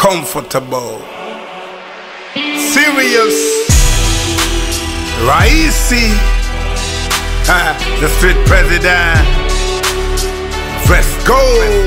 comfortable, serious, raisi, ha, the street president. Let's go.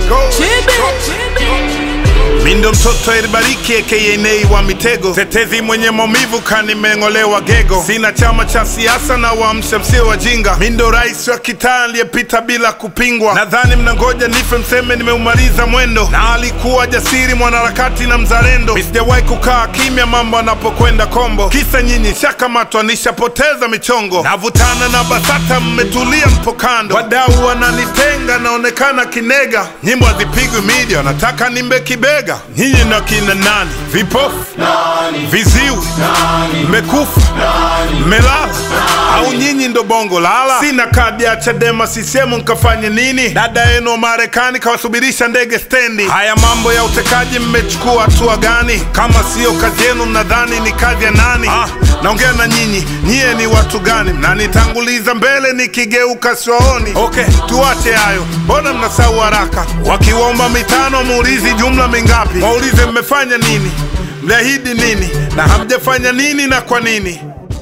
Mindo mtoto elibariki aka Nay wa mitego, tetezi mwenye maumivu kanimeng'olewa gego. Sina chama cha siasa na waamsha msio wajinga. Mindo rais wa kitaa aliyepita bila kupingwa. Nadhani mnangoja nife mseme nimeumaliza mwendo, na alikuwa jasiri mwanaharakati na mzalendo. Sijawahi kukaa kimya mambo anapokwenda kombo, kisa nyinyi shakamatwa nishapoteza michongo. Navutana na BASATA mmetulia mpo kando, wadau wananitenga naonekana kinega. Nyimbo hazipigwi media, wanataka nimbe kibega. Nyinyi na kina nani? Vipofu, viziwi, mmekufa, mmelala au nyinyi ndo bongo lala? Sina kadi ya Chadema CCM nkafanye nini? Dada yenu wa Marekani kawasubirisha ndege stendi. Haya mambo ya utekaji mmechukua hatua gani? Kama siyo kazi yenu mnadhani ni kazi ya nani? Ah, naongea na nyinyi, nyie ni watu gani? Mnanitanguliza mbele nikigeuka siwaoni. Okay, tuache hayo, mbona mnasahau haraka? Wakiwaomba mitano muulizi jumla mingapi? Waulize mmefanya nini, mliahidi nini na hamjafanya nini na kwa nini?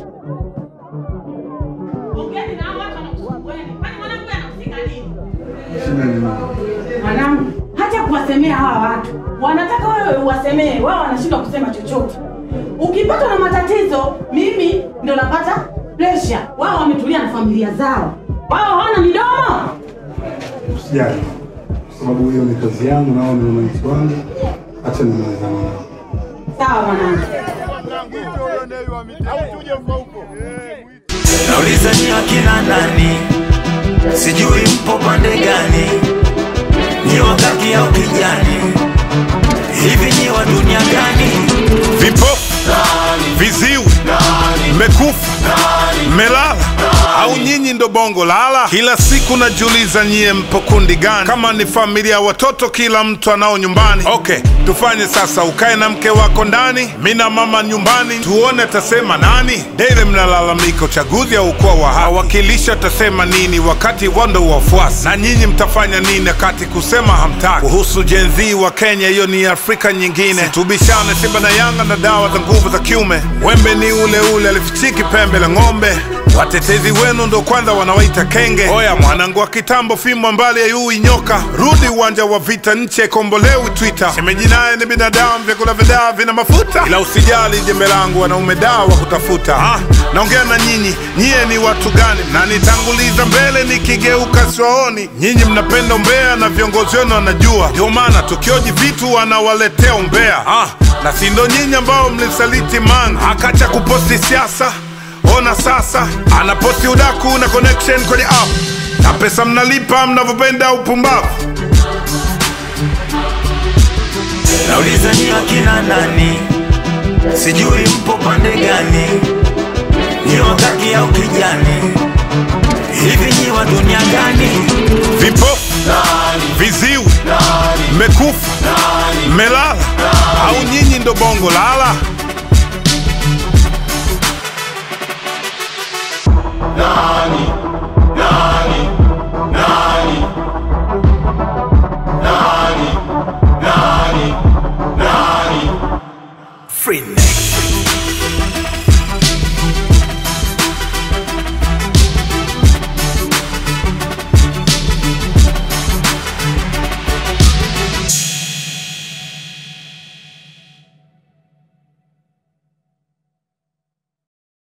Ongeni na hao watu wanakusumbueni. Kwani mwanangu anafika lini? Mwanangu, hata kuwasemea hawa watu wanataka wewe uwasemee, wao wanashindwa kusema chochote. Ukipatwa na matatizo, mimi ndo napata pressure. Wao wametulia na familia zao, wao hawana midomo. Usijali, kwa sababu hiyo ni kazi yangu na wao ni wananchi wangu. Acha nimalizane nao. Sawa mwanangu. Nauliza ni akina nani, sijui mpo pande gani, ni wakati au kijani, hivi ni wa dunia gani? Vipofu, viziwi, mmekufa, mmelala au nyinyi ndo bongo lala? Kila siku najiuliza nyie mpo kundi gani? Kama ni familia watoto, kila mtu anao nyumbani. Okay, tufanye sasa, ukae na mke wako ndani, mi na mama nyumbani, tuone atasema nani. Daily mnalalamika uchaguzi au kuwa wa haki, wawakilisha atasema nini wakati wando wafuasi, na nyinyi mtafanya nini wakati kusema hamtaki? Kuhusu Gen Z wa Kenya, hiyo ni Afrika nyingine. Tubishane Simba na Yanga na dawa za nguvu za kiume, wembe ni ule ule, alifichiki pembe la ng'ombe. Watetezi wenu ndo kwanza wanawaita kenge. Oya mwanangu wa kitambo, fimbo mbali ya yui nyoka, rudi uwanja wa vita, nchi kombolewi Twitter. Shemeji naye ni binadamu, vyakula vya dawa vina mafuta, ila usijali jembe langu, wanaume dawa wa kutafuta. Ah, naongea na nyinyi, nyie ni watu gani? Mnanitanguliza mbele nikigeuka siwaoni. Nyinyi mnapenda umbea na viongozi wenu wanajua, ndio maana tukioji vitu wanawaletea umbea. Ah, na si ndo nyinyi ambao mlisaliti Mange akacha kuposti siasa Ona sasa anaposti udaku na connection kwenye app na pesa mnalipa mnavyopenda upumbavu. Nauliza ni akina nani, sijui mpo pande gani, ni wakati au kijani, hivi ni wa dunia gani? Vipofu, viziwi, mmekufa, mmelala au nyinyi ndo bongo lala?